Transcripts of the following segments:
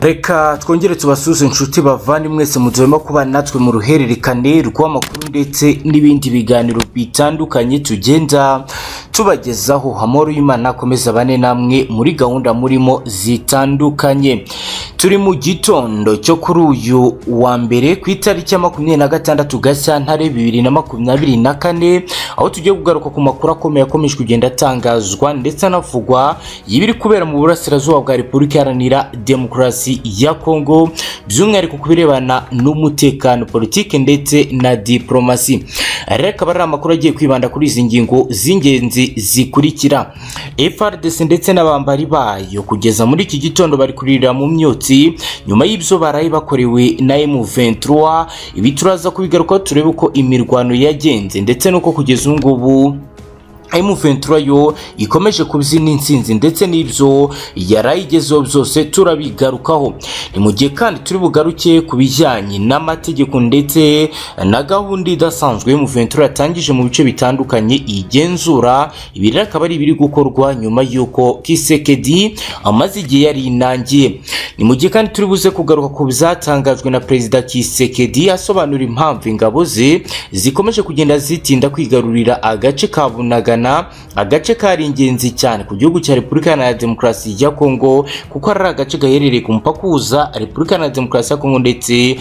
reka twongere tubasuze inshuti bavandi mwese muturimo kuba natwe mu ruhererekane rw'amakuru ndetse n'ibindi biganiro bitandukanye tugenda tubagezaho amahoro y'imana akomeza bane namwe muri gahunda murimo zitandukanye turi mu gitondo cyo kuri uyu wa mbere ku itariki ya makumyabiri na gatandatu gashyantare bibiri na makumyabiri na kane aho tugiye kugaruka ku makuru akomeye akomeje kugenda atangazwa ndetse anavugwa y'ibiri kubera mu burasirazuba bwa repubulika iharanira demokarasi ya kongo by'umwihariko ku birebana n'umutekano politiki ndetse na diporomasi reka aba ari amakuru agiye kwibanda kuri izi ngingo z'ingenzi zikurikira frdc ndetse n'abambari bayo kugeza muri iki gitondo bari kuririra mu myotsi nyuma y'ibyo baraye bakorewe na m23 ibi turaza kubigarukaho turebe uko imirwano yagenze ndetse n'uko kugeza ubu ngubu M23 yo ikomeje kubyina insinzi ndetse n'ibyo yarayigezeho byose turabigarukaho ni mu gihe kandi turi bugaruke ku bijyanye n'amategeko ndetse na gahunda idasanzwe M23 yatangije mu bice bitandukanye igenzura ibi rero akaba ari ibiri gukorwa nyuma y'uko Kisekedi amaze igihe yari inangiye ni mu gihe kandi turi buze kugaruka ku byatangajwe na Perezida Kisekedi asobanura impamvu ingabo ze zikomeje kugenda zitinda kwigarurira agace ka Bunagana agace kari ingenzi cyane ku gihugu cya repubulika iharanira demokarasi ya kongo kuko ari agace gaherereye ku mupaka uhuza repubulika iharanira demokarasi ya kongo ndetse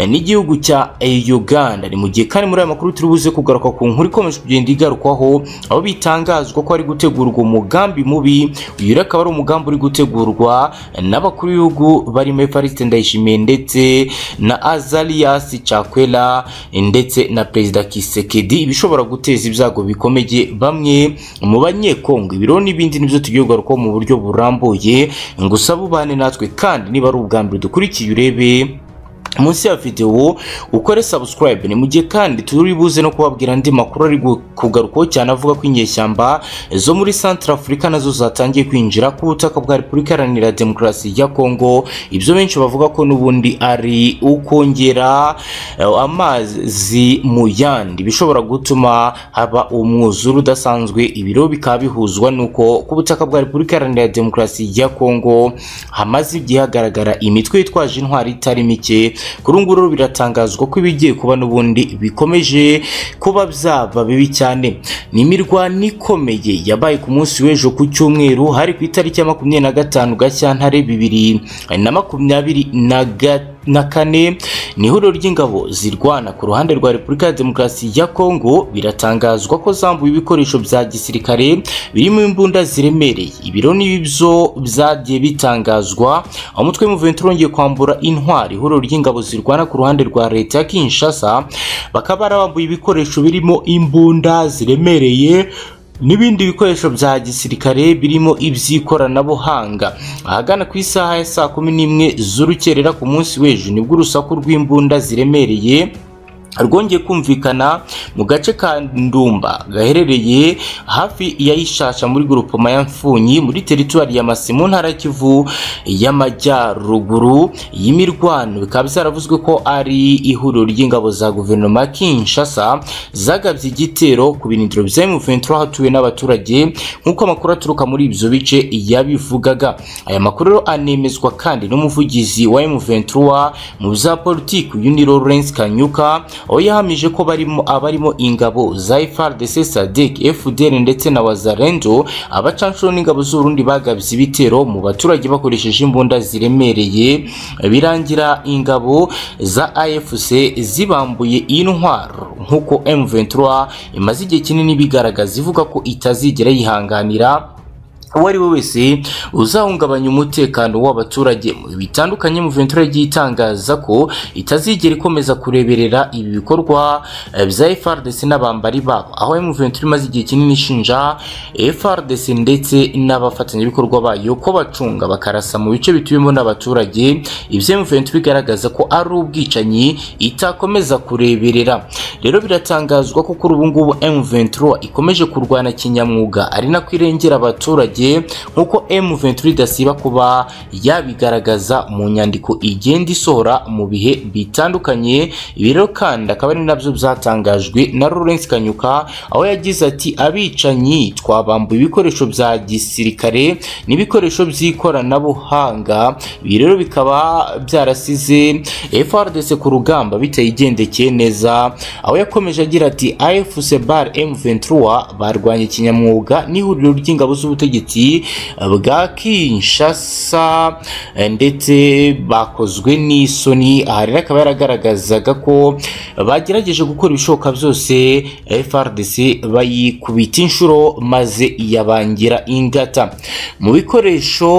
n'igihugu cya uganda ni mu gihe kandi muri aya makuru turi buze kugaruka ku nkuru ikomeje kugenda igarukwaho aho bitangazwa ko hari gutegurwa umugambi mubi uyu rero akaba ari umugambi uri gutegurwa n'abakuru b'ibihugu barimo evariste ndayishimiye ndetse na azarias cakwera ndetse na perezida kisekedi bishobora guteza ibyago bikomeye bamwe mu banyekongo ibiro n'ibindi nibyo tugiye kugarukaho mu buryo burambuye gusa bubane natwe kandi niba ari ubwa mbere dukurikiye urebe munsi ya videwo ukore subscribe ni mu gihe kandi turi buze no kubabwira andi makuru ari kugarukaho cyane avuga ko inyeshyamba zo muri Central Africa nazo zatangiye kwinjira ku butaka bwa Repubulika Iharanira Demokarasi ya Kongo ibyo benshi bavuga ko n'ubundi ari ukongera eh, amazi mu yandi bishobora gutuma haba umwuzure udasanzwe ibiro bikaba bihuzwa nuko ku butaka bwa Repubulika Iharanira Demokarasi ya Kongo hamaze igihe hagaragara imitwe yitwaje intwari itari mike kuri ubu rero biratangazwa ko ibigiye kuba n'ubundi bikomeje kuba byaba bibi cyane ni imirwano ikomeye yabaye ku munsi w'ejo ku cyumweru hari ku itariki ya makumyabiri na gatanu gashyantare bibiri na makumyabiri na gatanu na kane ni ihuriro ry'ingabo zirwana ku ruhande rwa repubulika ya demokarasi ya kongo biratangazwa ko zambuye ibikoresho bya gisirikare birimo imbunda ziremereye ibiro n'ibibyo byagiye bitangazwa aho umutwe w'umuvuduko urongeye kwambura intwari ihuriro ry'ingabo zirwana ku ruhande rwa leta ya kinshasa bakaba barabambuye ibikoresho birimo imbunda ziremereye n'ibindi bikoresho bya gisirikare birimo iby'ikoranabuhanga ahagana ku isaha ya saa kumi n'imwe z'urukerera ku munsi w'ejo nibwo urusaku rw'imbunda ziremereye rwongeye kumvikana mu gace ka ndumba gaherereye hafi ya ishasha muri gurupoma ya mfunyi muri teritwari ya masi mu ntara kivu y'amajyaruguru y'imirwano bikaba byaravuzwe ko ari ihuriro ry'ingabo za guverinoma ya kinshasa zagabye igitero ku birindiro bya m23 hatuwe n'abaturage nk'uko amakuru aturuka muri ibyo bice yabivugaga aya makuru anemezwa kandi n'umuvugizi wa m23 mu bya politiki uyu ni lawrence kanyuka aho yahamije ko barimo abarimo ingabo za FARDC SADC FDL ndetse na Wazalendo abacanshuro n'ingabo z'Urundi bagabye ibitero mu baturage bakoresheje imbunda ziremereye birangira ingabo za AFC zibambuye intwaro nk'uko M23 imaze igihe kinini bigaragaza ivuga ko itazigera yihanganira uwo ari we wese uzahungabanya umutekano w'abaturage bitandukanye mu ventura yagiye itangaza ko itazigera ikomeza kureberera ibi bikorwa bya FRDC n'abambari babo aho mu ventura imaze igihe kinini ishinja FRDC ndetse n'abafatanyabikorwa bayo ko bacunga bakarasa mu bice bituyemo n'abaturage ibyo mu ventura bigaragaza ko ari ubwicanyi itakomeza kureberera rero biratangazwa ko kuri ubu ngubu M23 ikomeje kurwana kinyamwuga ari nako irengera abaturage abaturage nk'uko M23 idasiba kuba yabigaragaza mu nyandiko igenda isohora mu bihe bitandukanye ibi rero kandi akaba ari nabyo byatangajwe na Lawrence Kanyuka aho yagize ati abicanyi twabambuye ibikoresho bya gisirikare n'ibikoresho by'ikoranabuhanga ibi rero bikaba byarasize FRDC ku rugamba bitayigendekeye neza aho yakomeje agira ati AFC Bar M23 barwanya ikinyamwuga n'ihuriro ry'ingabo z'ubutegetsi bwa Kinshasa eh, ndetse bakozwe n'isoni aha rero akaba yaragaragazaga ko bagerageje gukora ibishoboka byose FRDC bayikubita inshuro maze yabangira ingata mu bikoresho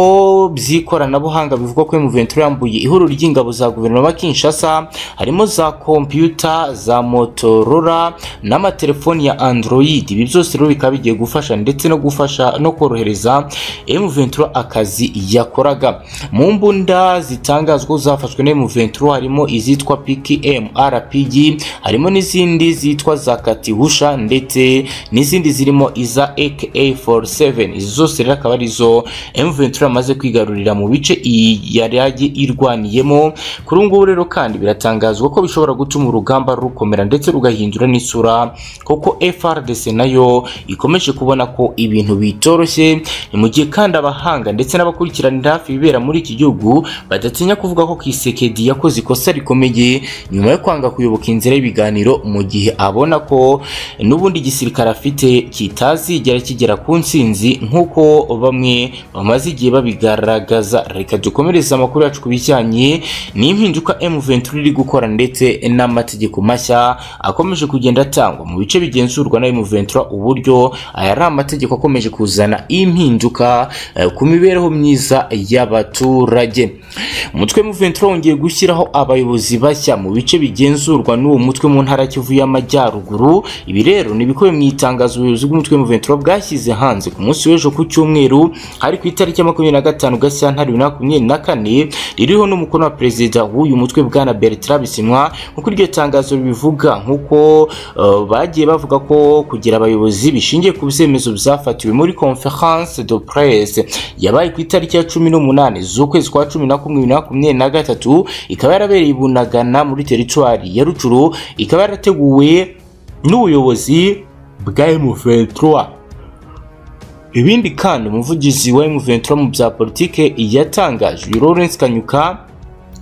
by'ikoranabuhanga bivugwa ko M23 yambuye ihuriro ry'ingabo za guverinoma ya Kinshasa harimo za kompiyuta za Motorola n'amatelefoni ya Android ibi byose rero bikaba bigiye gufasha ndetse no gufasha no korohereza M23 akazi yakoraga mu mbunda zitangazwa zafashwe na M23 harimo izitwa PKM RPG harimo n'izindi zitwa za Katihusha ndetse n'izindi zirimo iza AK47 izi zose rero akaba arizo M23 yamaze kwigarurira mu bice iyi yari yagiye irwaniyemo kuri ubu ngubu rero kandi biratangazwa ko bishobora gutuma urugamba rukomera ndetse rugahindura n'isura kuko FRDC nayo ikomeje kubona ko ibintu bitoroshye ni mu gihe kandi abahanga ndetse n'abakurikiranira hafi ibibera muri iki gihugu badatinya kuvuga ko Kisekedi yakoze ikosa rikomeye nyuma yo kwanga kuyoboka inzira y'ibiganiro mu gihe abona ko n'ubundi igisirikare afite kitazigera kigera ku nsinzi nk'uko bamwe bamaze igihe babigaragaza reka dukomereze amakuru yacu ku bijyanye n'impinduka M23 iri gukora ndetse n'amategeko mashya akomeje kugenda atangwa mu bice bigenzurwa na M23 uburyo aya ari amategeko akomeje kuzana impinduka eh, ku mibereho myiza y'abaturage umutwe M23 wongeye gushyiraho abayobozi bashya mu bice bigenzurwa n'uwo mutwe mu ntara ya Kivu y'Amajyaruguru ibi rero ni bikubiye mu itangazo ubuyobozi bw'umutwe M23 bwashyize hanze ku munsi w'ejo ku cyumweru hari ku itariki ya makumyabiri na gatanu Gashyantare bibiri na makumyabiri na kane ririho n'umukono wa perezida w'uyu mutwe bwana Bertrand Bisimwa nk'uko iryo tangazo bivuga nk'uko eh, bagiye bavuga ko kugira abayobozi bishingiye ku byemezo byafatiwe muri conference de presse yabaye ku itariki ya cumi n'umunani z'ukwezi kwa cumi na kumwe bibiri na makumyabiri na gatatu ikaba yarabereye i Bunagana muri teritwari ya Rucuru ikaba yarateguwe n'ubuyobozi bwa M23 ibindi kandi umuvugizi wa M23 mu bya politike yatangaje uyu Lawrence Kanyuka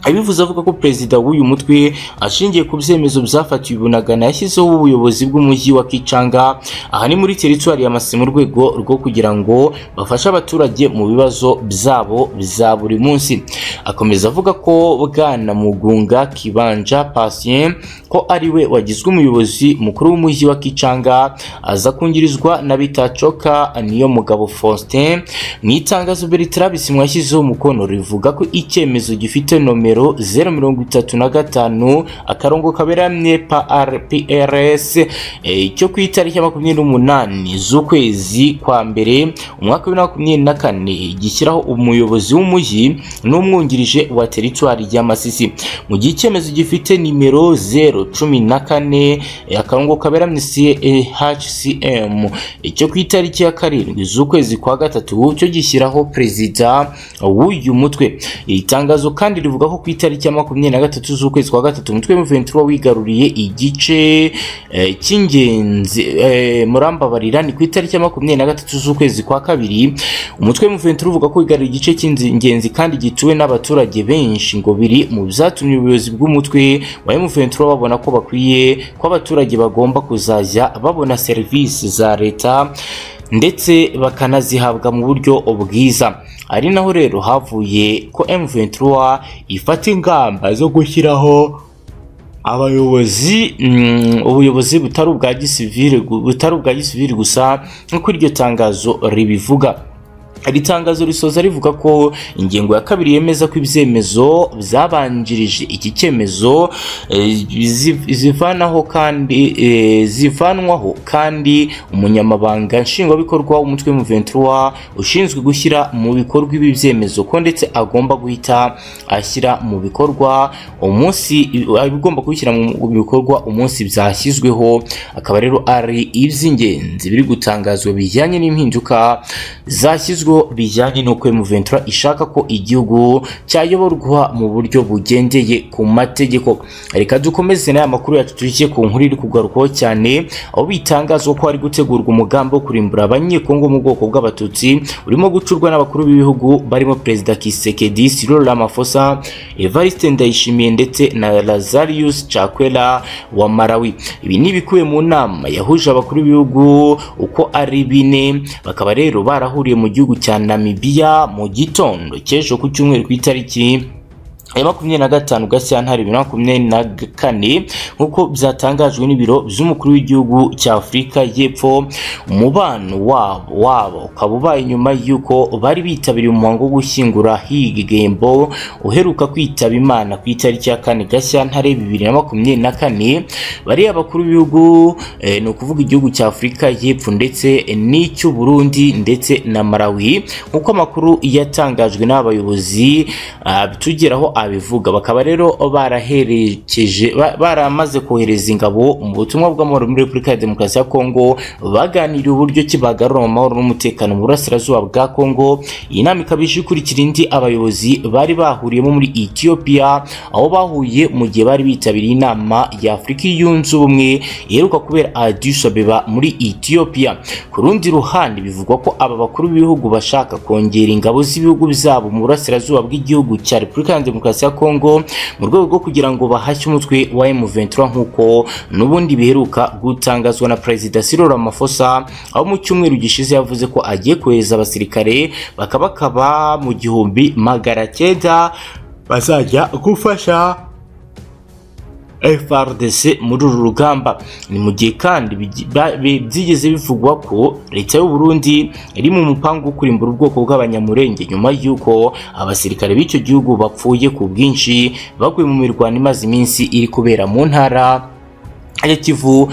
abivuze avuga ko perezida w'uyu mutwe ashingiye ku byemezo byafatiwe bunagana yashyizeho ubuyobozi bw'umujyi wa Kichanga aha ni muri teritwari ya Masisi mu rwego rwo kugira ngo bafashe abaturage mu bibazo byabo bya buri munsi akomeza avuga ko bwana Mugunga Kibanja Patient ko ari we wagizwe umuyobozi mukuru w'umujyi wa Kichanga aza kungirizwa na Bitacoka niyo mugabo Faustin mu itangazo Bertrand Bisimwa yashyizeho umukono rivuga ko icyemezo gifite nomero nomero 035 akarongo kaberamye PRPRS icyo ku itariki ya 28 z'ukwezi kwa mbere umwaka wa 2024 gishyiraho umuyobozi w'umujyi n'umwungirije wa teritwari ya Masisi mu gihe icyemezo gifite nimero 014 akarongo kaberamye CHCM icyo ku itariki ya karindwi z'ukwezi kwa gatatu cyo gishyiraho perezida w'uyu mutwe itangazo kandi rivuga ko ku itariki ya makumyabiri na gatatu z'ukwezi kwa gatatu umutwe M23 wigaruriye igice eh, cy'ingenzi eh, murambabarira ni ku itariki ya makumyabiri na gatatu z'ukwezi kwa kabiri umutwe M23 uvuga ko wigaruriye igice cy'ingenzi kandi gituwe n'abaturage benshi ngo biri mu byatumye ubuyobozi bw'umutwe wa M23 babona ko bakwiye ko abaturage bagomba kuzajya babona serivisi za leta ndetse bakanazihabwa mu buryo bwiza ari naho rero havuye ko M23 ifata ingamba zo gushyiraho abayobozi mm, ubuyobozi butari ubwa gisivile gu- butari ubwa gisivile gusa nk'uko iryo tangazo ribivuga iri tangazo risoza rivuga ko ingingo ya kabiri yemeza ko ibyemezo byabanjirije iki cyemezo eh, zi- zivanaho kandi eh, zivanwaho kandi umunyamabanga nshingwabikorwa w'umutwe M23 ushinzwe gushyira mu bikorwa ibi byemezo ko ndetse agomba guhita ashyira mu bikorwa umunsi agomba kubishyira mu bikorwa umunsi byashyizweho akaba rero ari iby'ingenzi biri gutangazwa bijyanye n'impinduka zashyizweho ibibazo bijyanye n'uko M23 ishaka ko igihugu cyayoborwa mu buryo bugendeye ku mategeko reka dukomeze n'aya makuru yacu tugiye ku nkuru iri kugarukwaho cyane aho bitangaza ko hari gutegurwa umugambi wo kurimbura abanyekongo mu bwoko bw'abatutsi urimo gucurwa n'abakuru b'ibihugu barimo perezida Kisekedi Cyril Ramaphosa Evariste Ndayishimiye ndetse na Lazarus Chakwera wa Malawi ibi ni ibikubiye mu nama yahuje abakuru b'ibihugu uko ari bine bakaba rero barahuriye mu gihugu cya Namibia mu gitondo cy'ejo ku cyumweru ku itariki ya makumyabiri na gatanu Gashyantare bibiri na makumyabiri na kane nk'uko byatangajwe n'ibiro by'umukuru w'igihugu cya Afurika y'Epfo umubano wabo wabo ukaba ubaye nyuma y'uko bari bitabiriye umuhango wo gushyingura higembo uheruka kwitaba Imana ku itariki ya kane Gashyantare bibiri na makumyabiri na kane bariya abakuru b'ibihugu eh, ni ukuvuga igihugu cya Afurika y'Epfo ndetse n'icy'u Burundi ndetse na Malawi nk'uko amakuru yatangajwe n'abayobozi ah, tugeraho abivuga bakaba rero baraherekeje ba- baramaze kohereza ingabo mu butumwa bw'amahoro muri Repubulika ya Demokarasi ya Kongo baganiriye uburyo ki bagarura amahoro n'umutekano mu burasirazuba bwa Kongo iyi nama ikaba ije ikurikira indi abayobozi bari bahuriyemo muri Ethiopia aho bahuye mu gihe bari bitabiriye inama ya Afurika yunze ubumwe iheruka kubera Addis Ababa muri Ethiopia ku rundi ruhande bivugwa ko aba bakuru b'ibihugu bashaka kongera ingabo z'ibihugu byabo mu burasirazuba bw'igihugu cya Repubulika ya Demokarasi ya Kongo mu rwego rwo kugira ngo bahashye umutwe wa M23 nk'uko n'ubundi biheruka gutangazwa na Perezida Cyril Ramaphosa aho mu cyumweru gishize yavuze ko agiye kohereza abasirikare bakabakaba mu gihumbi magana cyenda bazajya gufasha FRDC muri uru rugamba ni mu gihe kandi bigi- ba- bi- byigeze bivugwa ko leta y'u Burundi iri mu mupango wo kurimbura ubwoko bw'abanyamurenge nyuma y'uko abasirikare b'icyo gihugu bapfuye ku bwinshi baguye mu mirwano imaze iminsi iri kubera mu ntara ya Kivu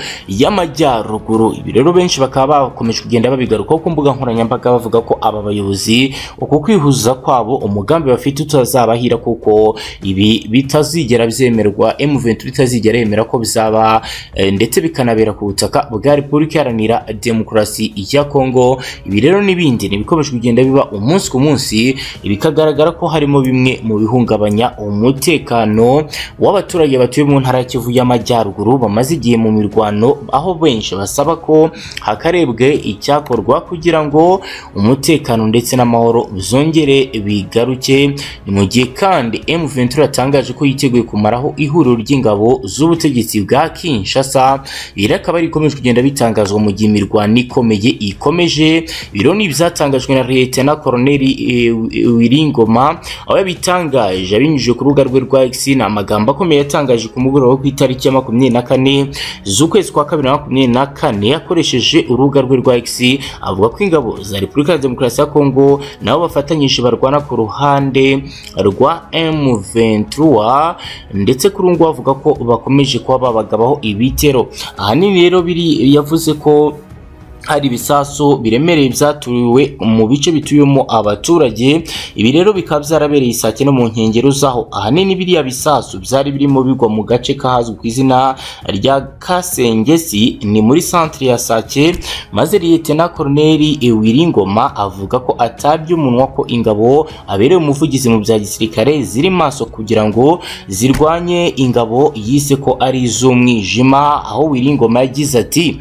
y'Amajyaruguru ibi rero benshi bakaba bakomeje kugenda babigarukaho ku mbuga nkoranyambaga bavuga ko aba bayobozi uku kwihuza kwabo umugambi bafite utazabahira kuko ibi bitazigera byemerwa M23 itazigera yemera ko bizaba eh, ndetse bikanabera ku butaka bwa Repubulika Iharanira Demokarasi ya Kongo ibi rero n'ibindi ni ibikomeje kugenda biba umunsi ku munsi bikagaragara ko harimo bimwe mu bihungabanya umutekano w'abaturage batuye mu ntara ya Kivu y'Amajyaruguru bamaze igihe mu mirwano aho benshi basaba ko hakarebwe icyakorwa kugira ngo umutekano ndetse n'amahoro bizongere bigaruke ni mu gihe kandi M23 yatangaje ko yiteguye kumaraho ihuriro ry'ingabo z'ubutegetsi bwa Kinshasa iri akaba ari ikomeje kugenda bitangazwa mu gihe imirwano ikomeye ikomeje biro ni ibyatangajwe na Lieutenant Colonel eh, Wiringoma aho yabitangaje abinyujije ku rubuga rwe rwa X ni amagambo akomeye yatangaje ku mugoroba wo ku itariki ya makumyabiri na kane z'ukwezi kwa kabiri na makumyabiri na kane akoresheje urubuga rwe rwa X avuga ko ingabo za Repubulika ya Demokarasi ya Kongo nabo bafatanyije barwana ku ruhande rwa M23 ndetse kuri ubu ngubu avuga ko bakomeje kuba babagabaho ibitero ahanini rero biri yavuze ko hari ibisasu biremereye byaturiwe mu bice bituyemo abaturage ibi rero bikaba byarabereye saa cyenda mu nkengero zaho ahanini biriya bisasu byari birimo bigwa mu gace kahazwi ku izina rya Kasengesi ni muri centre ya Sake maze Lieutenant Colonel Wiringoma avuga ko atabye umunwa ko ingabo abereye umuvugizi mu bya gisirikare ziri maso kugira ngo zirwanye ingabo yise ko ari iz'umwijima aho Wiringoma yagize ati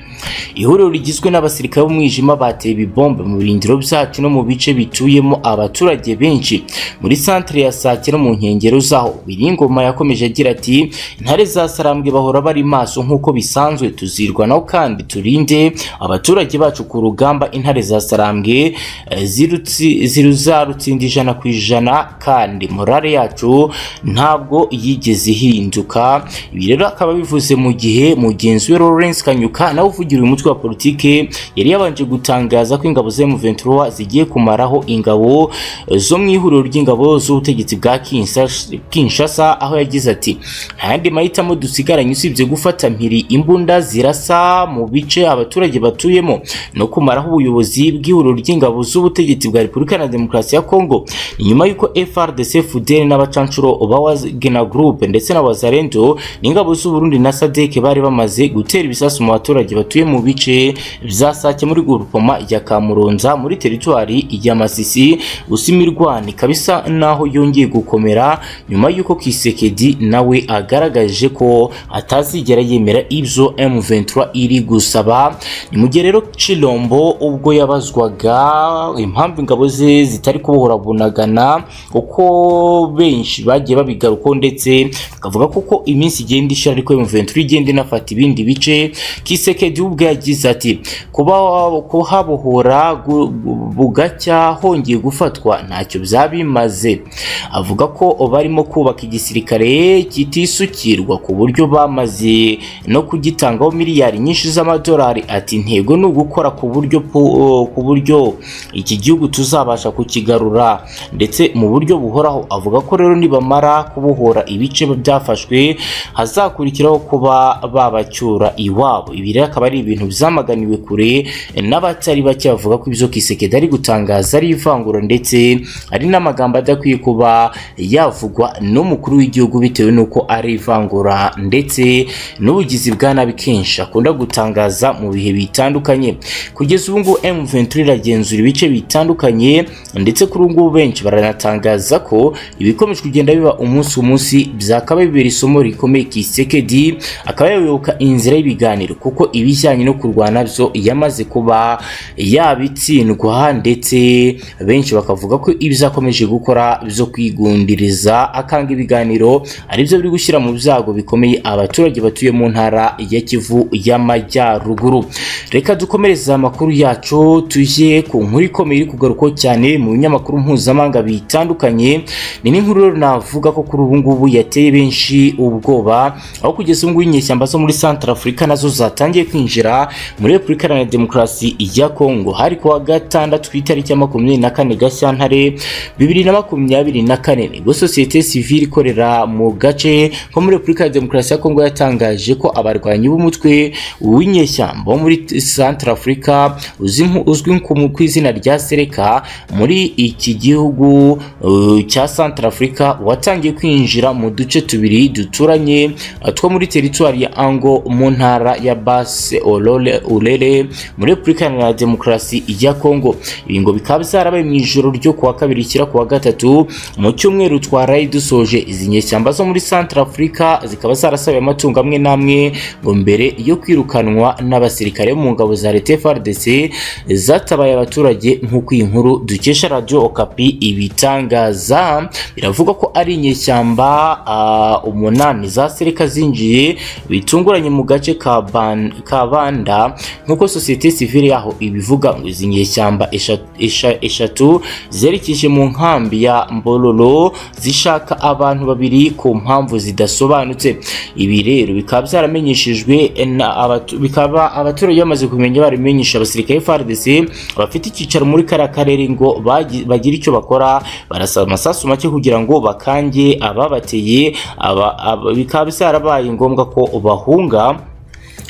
ihuriro rigizwe n'abasirikare b'umwijima bateye ibibombe mu birindiro byacu no mu bice bituyemo abaturage benshi muri santere ya Sake no mu nkengero zaho Biringoma yakomeje agira ati intare za Sarambwe bahora bari maso nk'uko bisanzwe tuzirwanaho kandi turinde abaturage bacu ku rugamba intare za Sarambwe eh, zirutsi- ziruzarutsinda ijana ku ijana kandi morale yacu ntabwo yigeze ihinduka ibi rero akaba bivuze mu gihe mugenzi we Lawrence Kanyuka nawe uvugira uyu mutwe wa politike yari yabanje gutangaza ko ingabo za M23 zigiye kumaraho ingabo eh, zo mu ihuriro ry'ingabo z'ubutegetsi bwa Kinshasa- Kinshasa aho yagize ati nta yandi mahitamo dusigaranye usibye gufata mpiri imbunda zirasa mu bice abaturage batuyemo no kumaraho ubuyobozi bw'ihuriro ry'ingabo z'ubutegetsi bwa Repubulika na Demokarasi ya Kongo ni nyuma y'uko FRDC FUDEL n'abacancuro ba Wagner Group ndetse na Wazarendo n'ingabo z'u Burundi na SADC bari bamaze gutera ibisasu mu baturage batuye mu bice bya za Sake muri Gurupoma ijya Kamuronza muri teritwari ya Masisi gusa imirwani ikaba isa naho yongeye gukomera nyuma y'uko Kisekedi nawe agaragaje ko atazigera yemera ibyo M23 iri gusaba ni mu gihe rero Chilombo ubwo yabazwaga impamvu ingabo ze zitari kubohorabunagana uko benshi bagiye babigarukaho ndetse bakavuga kuko iminsi igenda ishira ariko M23 igenda inafata ibindi bice Kisekedi ubwo yagize ati kuba kuhabohora gu- gu- bugacya hongeye gufatwa ntacyo byabimaze avuga ko barimo kubaka igisirikare kitisukirwa ku buryo bamaze no kugitangaho miliyari nyinshi z'amadolari ati intego ni ugukora ku buryo pu- ku buryo iki gihugu tuzabasha kukigarura ndetse mu buryo buhoraho avuga ko rero nibamara kubohora ibice byafashwe hazakurikiraho kuba babacyura iwabo ibi rero akaba ari ibintu byamaganiwe kure n'abatari bake bavuga ko ibyo Kisekedi ari gutangaza ari ivangura ndetse ari n'amagambo adakwiye kuba yavugwa n'umukuru w'igihugu bitewe n'uko ari ivangura ndetse n'ubugizi bwa nabi kenshi akunda gutangaza mu bihe bitandukanye kugeza ubu ngubu M23 iragenzura ibice bitandukanye ndetse kuri ubu ngubu benshi baranatangaza ko ibikomeje kugenda biba umunsi ku munsi byakaba bibera isomo rikomeye Kisekedi akaba yayoboka inzira y'ibiganiro kuko ibijyanye no kurwana byo yamaze kuba yabitsindwa ndetse benshi bakavuga ko ibyo akomeje gukora byo kwigundiriza akanga ibiganiro aribyo biri gushyira mu byago bikomeye abaturage batuye mu ntara ya Kivu y'Amajyaruguru reka dukomereze amakuru yacu tujye ku nkuru ikomeye iri kugarukwaho cyane mu binyamakuru mpuzamahanga bitandukanye ni n'inkuru rero navuga ko kuri ubu ngubu yateye benshi ubwoba aho kugeza ubu ngubu inyeshyamba zo muri Central Africa nazo zatangiye kwinjira muri Repubulika Iharanira Demokarasi ya Kongo hari kuwa gatandatu ku itariki ya makumyabiri na kane Gashyantare bibiri na makumyabiri na kane nibwo sosiyete sivile ikorera mu gace ko muri Repubulika ya Demokarasi ya Kongo yatangaje ko abarwanyi b'umutwe w'inyeshyamba wo muri Central Africa uzi nku- uzwi nko mu- ku izina rya Seleka muri iki gihugu uh, cya Central Africa watangiye kwinjira mu duce tubiri duturanye uh, two muri teritwari ya Ango mu ntara ya Basse Olole Ulele muri Repubulika Iharanira Demokarasi ya Kongo ibi ngo bikaba byarabaye mu ijoro ryo kuwa kabiri kira kuwa gatatu mu cyumweru twaraye dusoje izi nyeshyamba zo muri Central Africa zikaba zarasabiye amatungo amwe n'amwe ngo mbere yo kwirukanwa n'abasirikare bo mu ngabo za leta FARDC zatabaye abaturage nk'uko iyi nkuru dukesha Radio Okapi ibitangaza biravugwa ko ari inyeshyamba ah, umunani za serika zinjiye bitunguranye mu gace ka Ban- ka Banda nk'uko sosiyete sivile yaho ibivuga ngo izi nyeshyamba esha- esha- eshatu zerekeje mu nkambi ya Mbololo zishaka abantu babiri ku mpamvu zidasobanutse ibi rero bikaba byaramenyeshejwe na abatu- bikaba abaturage bamaze kumenya barabimenyesha abasirikare FARDC bafite icyicaro muri kariya karere ngo bagi- bagire icyo bakora barasaba amasasu make kugira ngo bakange ababateye aba- aba- bikaba byarabaye ngombwa ko bahunga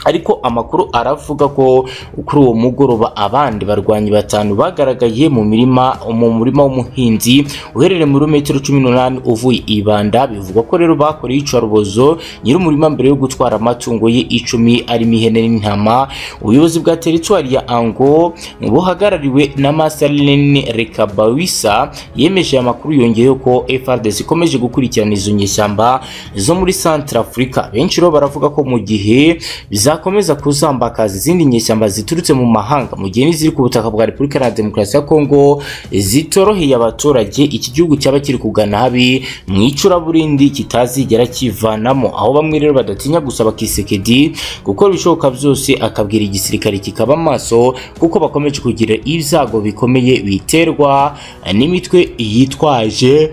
ariko amakuru aravuga ko kuri uwo mugoroba abandi barwanyi batanu bagaragaye mu mirima mu murima w'umuhinzi uherereye muri metero cumi n'umunani uvuye ibanda bivugwa ko rero bakoreye iyicarubozo nyir'umurima mbere yo gutwara amatungo ye icumi arimo ihene n'intama ubuyobozi bwa teritwari ya ango buhagarariwe na masaline rekabawisa yemeje aya makuru yongeyeho ko FRDC ikomeje gukurikirana izo nyeshyamba zo muri Central Africa benshi rero baravuga ko mu gihe bizakomeza kuzambakaza izindi nyeshyamba ziturutse mu mahanga mu gihe n'iziri ku butaka bwa Repubulika Iharanira Demokarasi ya Kongo zitoroheye abaturage iki gihugu cyaba kiri kugana habi mu icuraburindi kitazigera kivanamo aho bamwe rero badatinya gusaba Kisekedi gukora ibishoboka byose akabwira igisirikare kikaba amaso kuko bakomeje kugira ibyago bikomeye biterwa n'imitwe yitwaje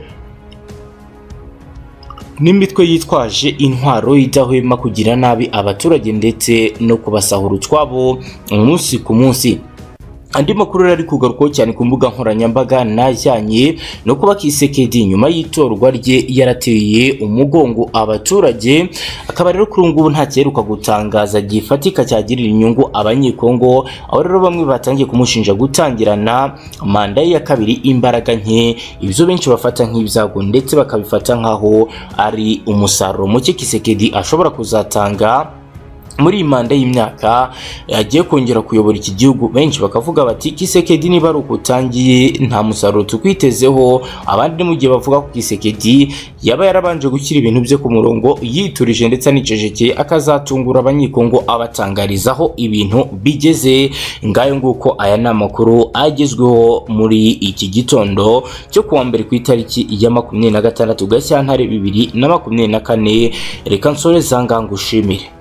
n'imitwe yitwaje intwaro idahwema kugira nabi abaturage ndetse no kubasahura utwabo umunsi ku munsi andi makuru yari kugarukwaho cyane ku mbuga nkoranyambaga najyanye no kuba Kisekedi nyuma y'itorwa rye yarateye umugongo abaturage akaba rero kuri ubu ngubu nta cyeruka gutangaza gifatika cyagirira inyungu abanyekongo aho rero bamwe batangiye kumushinja gutangirana manda ye ya kabiri imbaraga nke ibyo benshi bafata nk'ibyago ndetse bakabifata nk'aho ari umusaruro muke Kisekedi ashobora kuzatanga muri iyi manda y'imyaka agiye kongera kuyobora iki gihugu benshi bakavuga bati Kisekedi niba ari uko utangiye nta musaruro tukwitezeho abandi mu gihe bavuga ko Kisekedi yaba yarabanje gushyira ibintu bye ku murongo yiturije ndetse anicecekeye akazatungura abanyikongo abatangarizaho ibintu bigeze ngayo nguko aya ni amakuru agezweho muri iki gitondo cyo kuwa mbere ku itariki ya makumyabiri na gatandatu Gashyantare bibiri na makumyabiri na kane reka nsoreze aha ngaha ngushimire